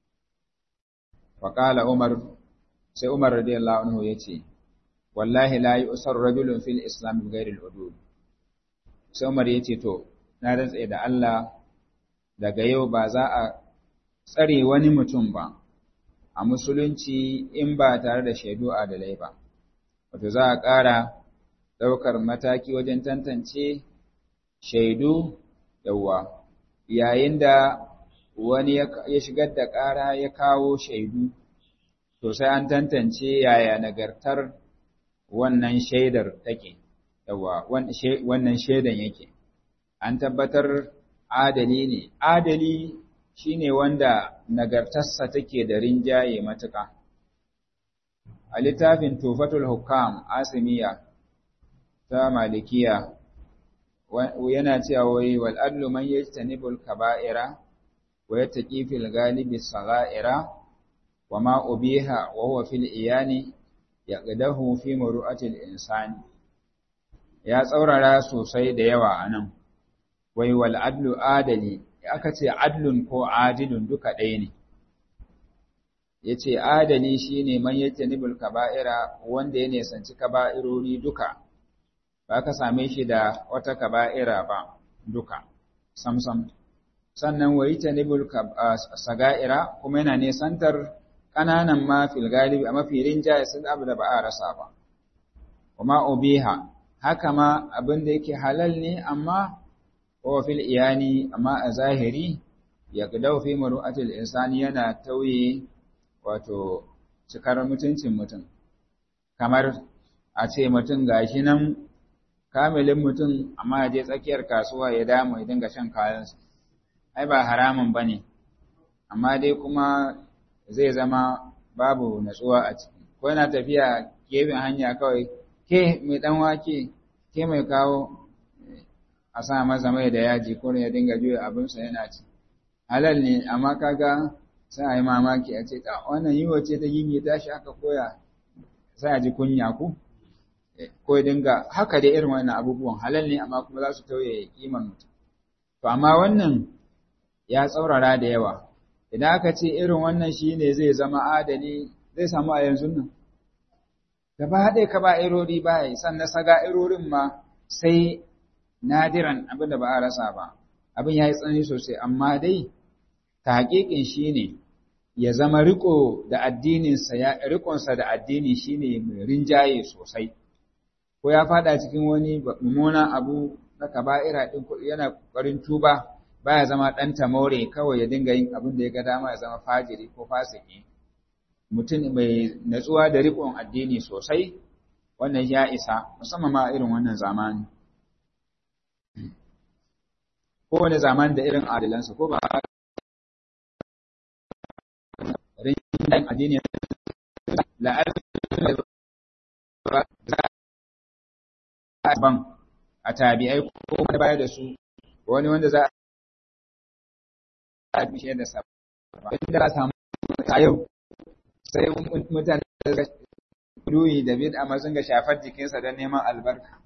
faqala umar sai umar radiyallahu anhu yace wallahi la yusar rajulun fil islam bi ghairi al sai Umar ya ce to na rantsa da Allah daga yau ba za a tsare wani mutum ba a musulunci in ba tare da shaidu adalai ba wato za a ƙara ɗaukar mataki wajen tantance shaidu yawa yayin da wani ya shigar da ƙara ya kawo shaidu to sai an tantance yaya nagartar wannan shaidar take yawa wannan shaidan yake an tabbatar adali ne adali shine wanda nagartarsa take da rinjaye matuƙa a littafin tufatul hukam asimiya ta malikiya yana cewa wai wal adlu man yajtanibul kaba'ira wa yattaqi fil ghalibi sagha'ira wa ma ubiha wa huwa fil iyani yaqdahu fi muru'atil insani ya tsaurara sosai da yawa a nan, wai wal adlu adali, aka ce adlun ko adilun duka ɗaya ne. Ya ce adali shi ne man yake nibul kaba'ira wanda ya nesanci kaba'irori duka, ba ka same shi da wata kaba'ira ba duka, samsam. Sannan wa yi ta nibul saga'ira kuma yana nesantar ƙananan ma fil galibi a mafi rinjaye sun abu da ba a rasa ba. Kuma ubiha haka ma abin da yake halal ne amma wa fil iyani amma a zahiri ya gudau fi maru'atul insani yana tauye wato cikar mutuncin mutum kamar a ce mutum gashi nan kamilin mutum amma ya je tsakiyar kasuwa ya damu ya dinga shan kayansa ai ba haramun bane amma dai kuma zai zama babu natsuwa a ciki ko yana tafiya gefen hanya kawai ke mai dan wake ke mai kawo a sa masa mai da yaji ko ya dinga juya abinsa yana ci halal ne amma kaga sai a yi mamaki a ce wannan yiwa ce ta gingi tashi aka koya sai a ji kunya ku ko ya dinga haka dai irin wannan abubuwan halal ne amma kuma za su tauye kiman mutum to amma wannan ya tsaurara da yawa idan aka ce irin wannan shine zai zama adali zai samu a yanzu nan gaba ɗaya ka ba irori ba yi sannan saga irorin ma sai nadiran abin da ba a rasa ba abin ya yi tsanani sosai amma dai ta haƙiƙin shi ne ya zama riko da addininsa ya rikonsa da addini shi ne mai rinjaye sosai ko ya fada cikin wani mummunan abu na kaba'ira ɗin kuɗi yana ƙoƙarin tuba baya zama ɗan tamore kawai ya dinga yin abin da ya ga dama ya zama fajiri ko fasiki mutum mai natsuwa da riƙon addini sosai wannan ya isa musamman ma irin wannan zamani ko wani zamani da irin adilansa ko ba rinjayen addini ban a tabi'ai ko wani baya da su wani wanda za a fi da sa inda za samu a yau sai mutane da ruhi da bid amma sun ga shafar jikinsa don neman albarka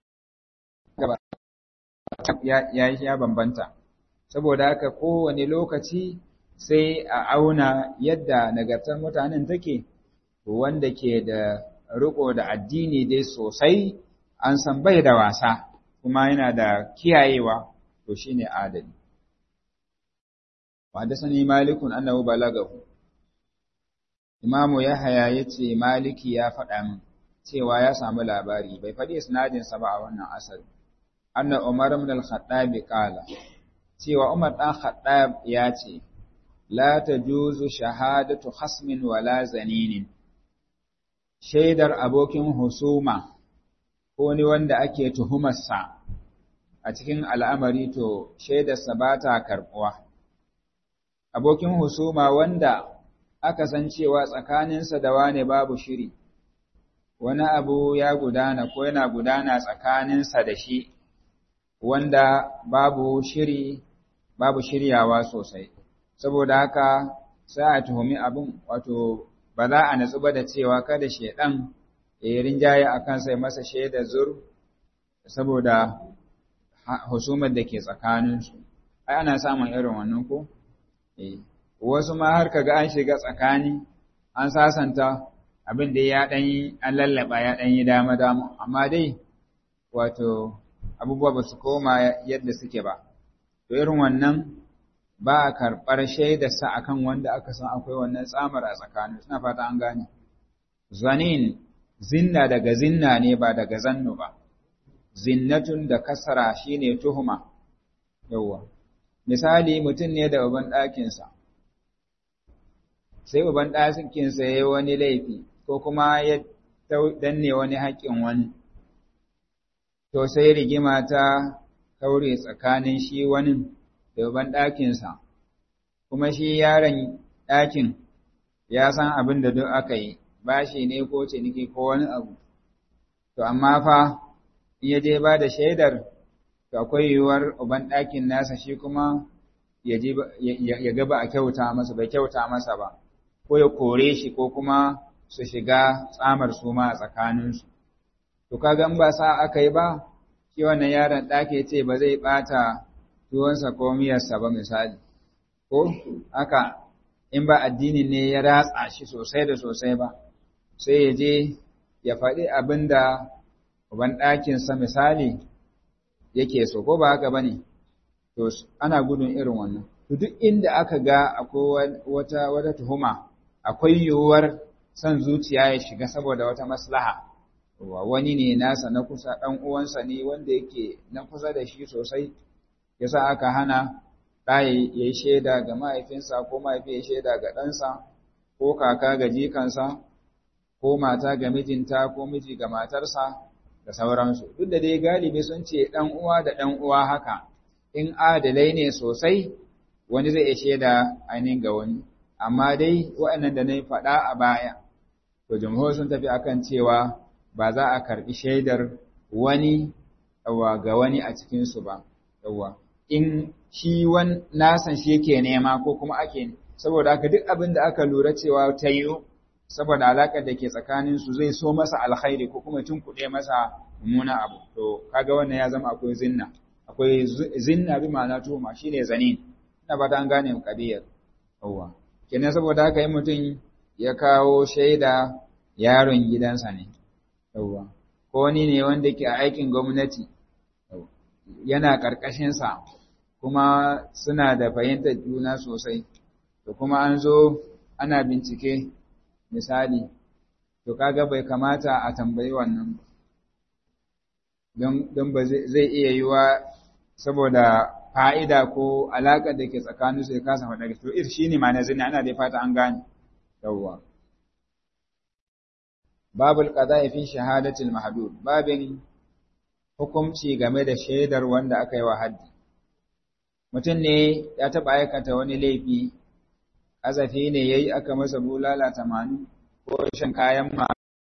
ya yi ya bambanta saboda haka kowane lokaci sai a auna yadda nagartar mutanen take wanda ke da riko da addini dai sosai an san bai da wasa kuma yana da kiyayewa to shine adali wa da sani malikun annahu balagahu imamu yahaya yace maliki ya faɗa min cewa ya samu labari bai faɗi isnadin sa ba a wannan asali anna umar ibn al-khattab qala cewa umar dan khattab ya ce la tajuzu shahadatu khasmin wala zaninin shaidar abokin husuma ko ni wanda ake tuhumarsa a cikin al'amari to shaidarsa ba ta karɓuwa. Abokin husuma wanda aka san cewa tsakaninsa da wane babu shiri, wani abu ya gudana ko yana gudana tsakaninsa da shi wanda babu shiri, babu shiryawa sosai. Saboda haka sai a tuhumi abin wato ba za a natsu ba da cewa kada shaidan ya yi rinjaye a kansa ya masa shaidar zur saboda husumar da ke tsakaninsu. Ai, ana samun irin wannan ko? Eh, wasu ma har kaga an shiga tsakani, an sasanta abin da ya ɗan yi, an lallaba ya ɗan yi dama-dama, amma dai, wato, abubuwa ba su koma yadda suke ba. To, irin wannan ba a karɓar shaidarsa a kan wanda aka san akwai wannan tsamar a tsakanin, suna fata an gane. Zanin, zinna daga zinna ne ba daga zannu ba. zinnatun da kasara shine tuhuma yawwa misali mutum ne da uban ɗakinsa sai uban ɗakinsa ya yi wani laifi ko kuma ya danne wani haƙƙin wani to sai rigima ta kaure tsakanin shi wani da uban ɗakinsa kuma shi yaron ɗakin ya san abin da duk aka yi bashi ne ko ciniki ko wani abu to amma fa in ya je ba da shaidar to akwai yiwuwar uban ɗakin nasa shi kuma ya ga ba a kyauta masa bai kyauta masa ba ko ya kore shi ko kuma su shiga tsamar su ma a tsakaninsu to kaga in ba sa aka yi ba shi wannan yaron ɗaki ce ba zai ɓata tuwonsa ko miyarsa ba misali ko haka in ba addini ne ya ratsa shi sosai da sosai ba sai ya je ya faɗi abin da uban ɗakinsa misali yake so ko ba haka ba ne to ana gudun irin wannan to duk inda aka ga akwai wata wata tuhuma akwai yiwuwar son zuciya ya shiga saboda wata maslaha wani ne nasa na kusa ɗan uwansa ne wanda yake na kusa da shi sosai yasa aka hana ɗa ya yi shaida ga mahaifinsa ko mahaifi ya shaida ga ɗansa ko kaka ga jikansa ko mata ga mijinta ko miji ga matarsa da sauransu duk da dai galibi sun ce ɗan uwa da ɗan uwa haka in adalai ne sosai wani zai iya shaida ainihin ga wani amma dai waɗannan da na yi faɗa a baya to jamhur sun tafi akan cewa ba za a karɓi shaidar wani ga wani a cikinsu ba yawa in shi wan nasan shi yake nema ko kuma ake saboda haka duk abin da aka lura cewa ta yiwu saboda alaƙar da ke tsakaninsu zai so masa alkhairi ko kuma kuɗe masa mummuna abu to kaga wannan ya zama akwai zinna akwai zinna bi ma'ana tuhuma shine zanin ina ba an gane kadiyar yawa kenan saboda haka yi mutum ya kawo shaida yaron gidansa ne yawa ko wani ne wanda ke a aikin gwamnati yana karkashin sa kuma suna da fahimtar juna sosai to kuma an zo ana bincike misali to kaga bai kamata a tambayi wannan don don ba zai iya yiwa saboda fa'ida ko alaƙar da ke tsakanin su ya kasa faɗa to ir shine ma na zina ana dai fata an gane yawwa babul qada'i fi shahadatil mahdud babin hukunci game da shaidar wanda aka yi wa haddi mutum ne ya taɓa aikata wani laifi azafi ne yayi aka masa bulala tamanin ko shan kayan ma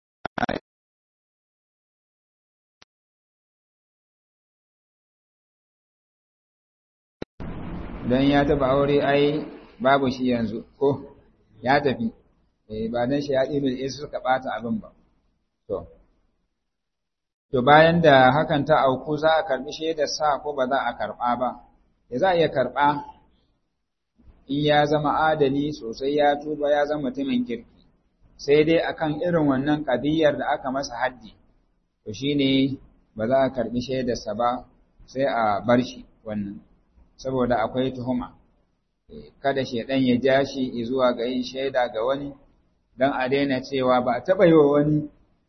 don ya taba aure ai babu shi yanzu ko ya tafi eh ba dan shi ya ɗibil isu suka ɓata abin ba to to bayan da hakan ta auku za a karɓi shaidar sa ko ba za a karɓa ba ya za a iya karɓa in ya zama adali sosai ya tuba ya zama mutumin kirki sai dai akan irin wannan ƙadiyar da aka masa haddi to shine ba za a karɓi shaidarsa ba sai a bar shi wannan saboda akwai tuhuma kada shaidan ya ja shi zuwa ga yin shaida ga wani dan a daina cewa ba a taɓa yi wa wani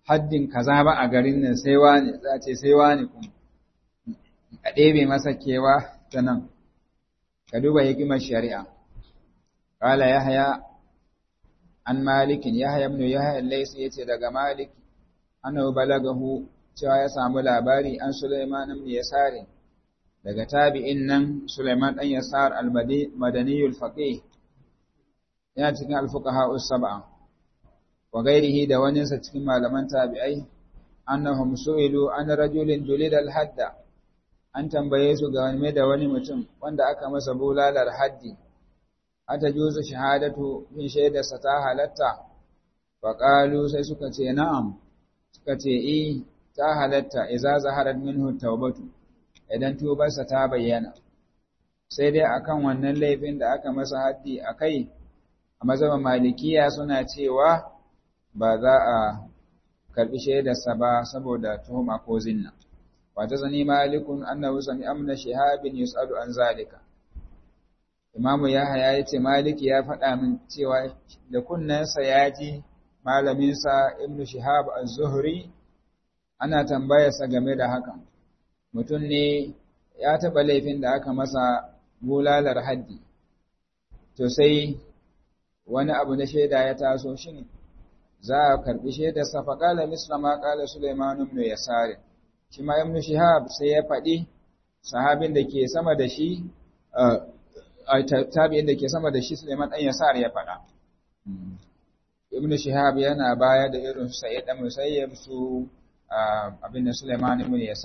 haddin kaza ba a garin nan sai wani za ce sai wani kuma a ɗebe masa kewa ta nan ka duba hikimar shari'a qala yahya an malikin yahya ibn yahya laysi yace daga malik annahu balagahu cewa ya samu labari an Sulaiman ibn Yasar daga tabi'in nan Sulaiman dan Yasar al-Madani al-Faqih yana cikin al-fuqaha us-sab'a wa ghairihi da wani sa cikin malaman tabi'ai annahum su'ilu an rajulin dulida al-hadda an tambaye su ga wani da wani mutum wanda aka masa bulalar haddi ata juzu shahadatu min shaidarsa ta halatta faƙalu sai suka ce na'am suka ce eh ta halatta iza zaharat minhu taubatu idan tubarsa ta bayyana sai dai akan wannan laifin da aka masa haddi akai a mazhaban malikiya suna cewa ba za a karbi shaidarsa ba saboda tuhuma ko zinna wata zani malikun annahu sami amna shihabin yus'alu an zalika imamu yahaya yace maliki ya faɗa min cewa da kunnensa ya ji malaminsa ibnu shihab az-zuhri ana tambayarsa game da hakan mutum ne ya taɓa laifin da aka masa bulalar haddi to sai wani abu na shaida ya taso shi za a karɓi shaidarsa faƙala misla ma ƙala suleiman ibn yasari shi ma ibn shihab sai ya faɗi sahabin da ke sama da shi tabi'in da ke sama da shi suleiman ɗan yasar ya faɗa ibn shihab yana baya da irin su sa'id da musayyib su abin da Suleiman ibn Yasa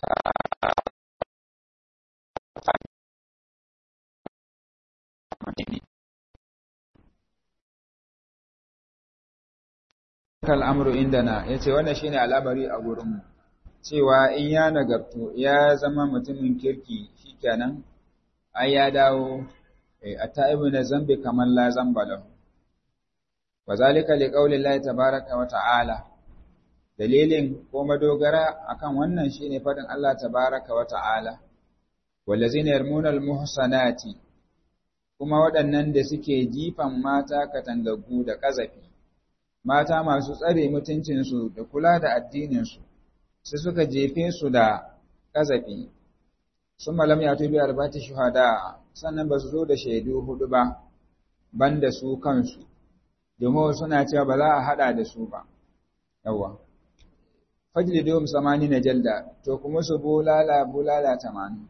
kal amru indana yace wannan shine al'amari a gurin mu cewa in ya nagartu ya zama mutumin kirki shikenan ai ya dawo at-ta'ibu na zambi kaman la zamba lahu wazalika liqauli llahi tabaaraka wa ta'ala dalilin ko madogara akan wannan shine fadin Allah tabaaraka wa ta'ala wallazina yarmuna almuhsanati kuma waɗannan da suke jifan mata katangaggu da kazafi mata masu tsare mutuncin su da kula da addinin su sai suka jefe su da kazafi summa lam yatu bi arbati shuhada sannan ba su zo da shaidu hudu ba banda su kansu domin suna cewa ba za a hada da su ba yawa fajlidum samani na jalda to kuma su bulala bulala tamanin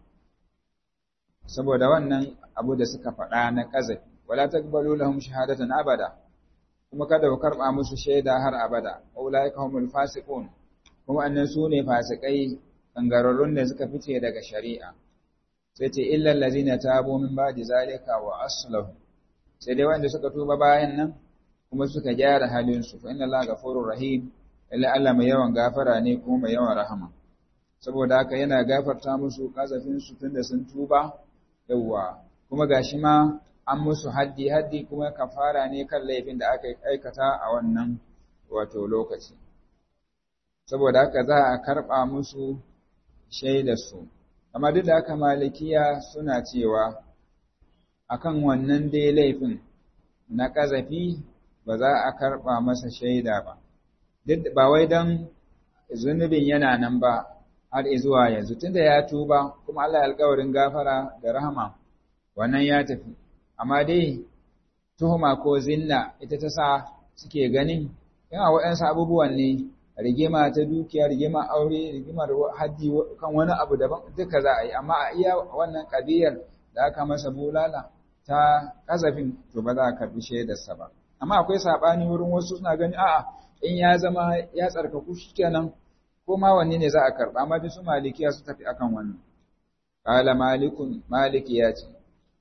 saboda wannan abu da suka faɗa na kazafi wala taqbalu lahum shahadatan abada kuma kada ku karba musu shaida har abada ulaika humul fasiqun kuma annan su ne fasikai kangararrun da suka fice daga shari'a sai ce illal ladzina tabu min ba'di zalika wa aslahu sai dai wanda suka tuba bayan nan kuma suka gyara halinsu fa inna Allah ghafurur rahim illa Allah mai yawan gafara ne kuma mai yawan rahama saboda haka yana gafarta musu kazafin su tunda sun tuba yawa kuma gashi ma an musu haddi haddi kuma kafara ne kan laifin da aka aikata a wannan wato lokaci saboda haka za a karba musu shaidar su amma duk da haka malikiya suna cewa akan wannan dai laifin na kazafi ba za a karɓa masa shaida ba, duk ba wai don zunubin yana nan ba har zuwa yanzu, tunda ya tuba kuma Allah ya alkawarin gafara da rahama wannan ya tafi, amma dai tuhuma ko zinna ita ta sa suke ganin yana waɗansu abubuwan ne rigima ta dukiya, rigima aure, rigimar haddi kan wani abu daban duka za a yi, amma a iya wannan ƙabiyar da aka masa bulala ta ƙazafin to ba za a karɓi shaidarsa ba. amma akwai sabani wurin wasu suna gani a'a in ya zama ya tsarkaku shikenan ko ma wanne ne za a karba amma duk su malikiya su tafi akan wannan qala malikun maliki ya ce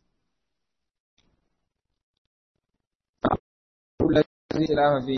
fi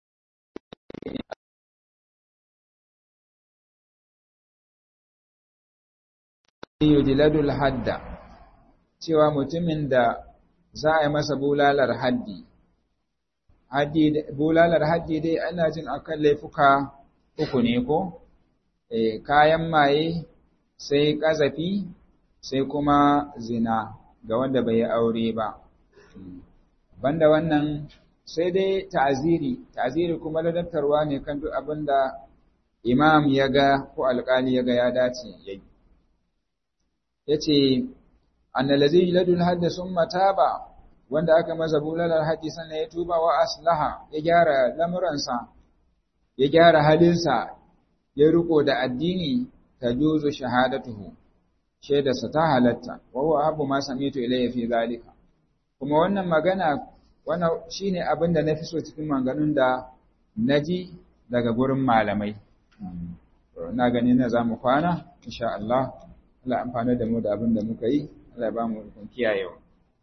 yujladul hadda cewa mutumin da za a yi masa bulalar haddi haddi bulalar haddi dai ana jin akan laifuka uku ne ko eh kayan maye sai kazafi sai kuma zina ga wanda bai yi aure ba banda wannan sai dai ta'aziri ta'aziri kuma ladabtarwa ne kan duk abin da imam ya ga ko alƙali ya ga ya dace ya yi ya ce annalazi ladul hadda sun mataba wanda aka masa bulalar haji sannan ya tuba wa aslaha ya gyara lamuransa ya gyara halinsa ya riko da addini ta juzu shahadatuhu shaidarsa ta halatta wa huwa abu ma samitu ilayya fi zalika kuma wannan magana wannan shine abin da nafi so cikin maganganun da naji daga gurin malamai na gani na zamu kwana insha Allah Allah amfana da mu da abin da muka yi Allah ya ba mu ikon kiyayewa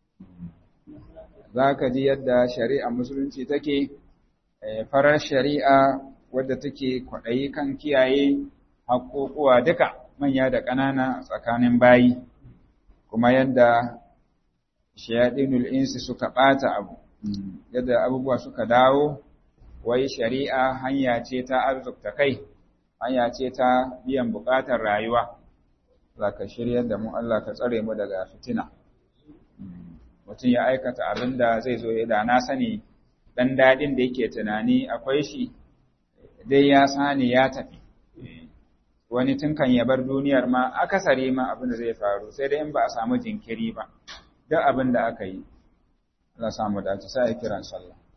zaka ji yadda shari'a musulunci take farar shari'a wadda take kwaɗayi kan kiyaye haƙoƙuwa duka manya da ƙanana tsakanin bayi kuma yadda shayaɗinul insi suka ɓata abu yadda abubuwa suka dawo wai shari'a hanya ce ta arzikta kai hanya ce ta biyan buƙatar rayuwa za ka shirya da mu Allah ka tsare mu daga fitina mutum ya aikata abin da zai zo ya da na sani ɗan daɗin da yake tunani akwai shi dai ya sani ya tafi wani tun kan ya bar duniyar ma akasari ma abin da zai faru sai dai in ba a samu jinkiri ba duk abin da aka yi Allah samu dace sai kiran sallah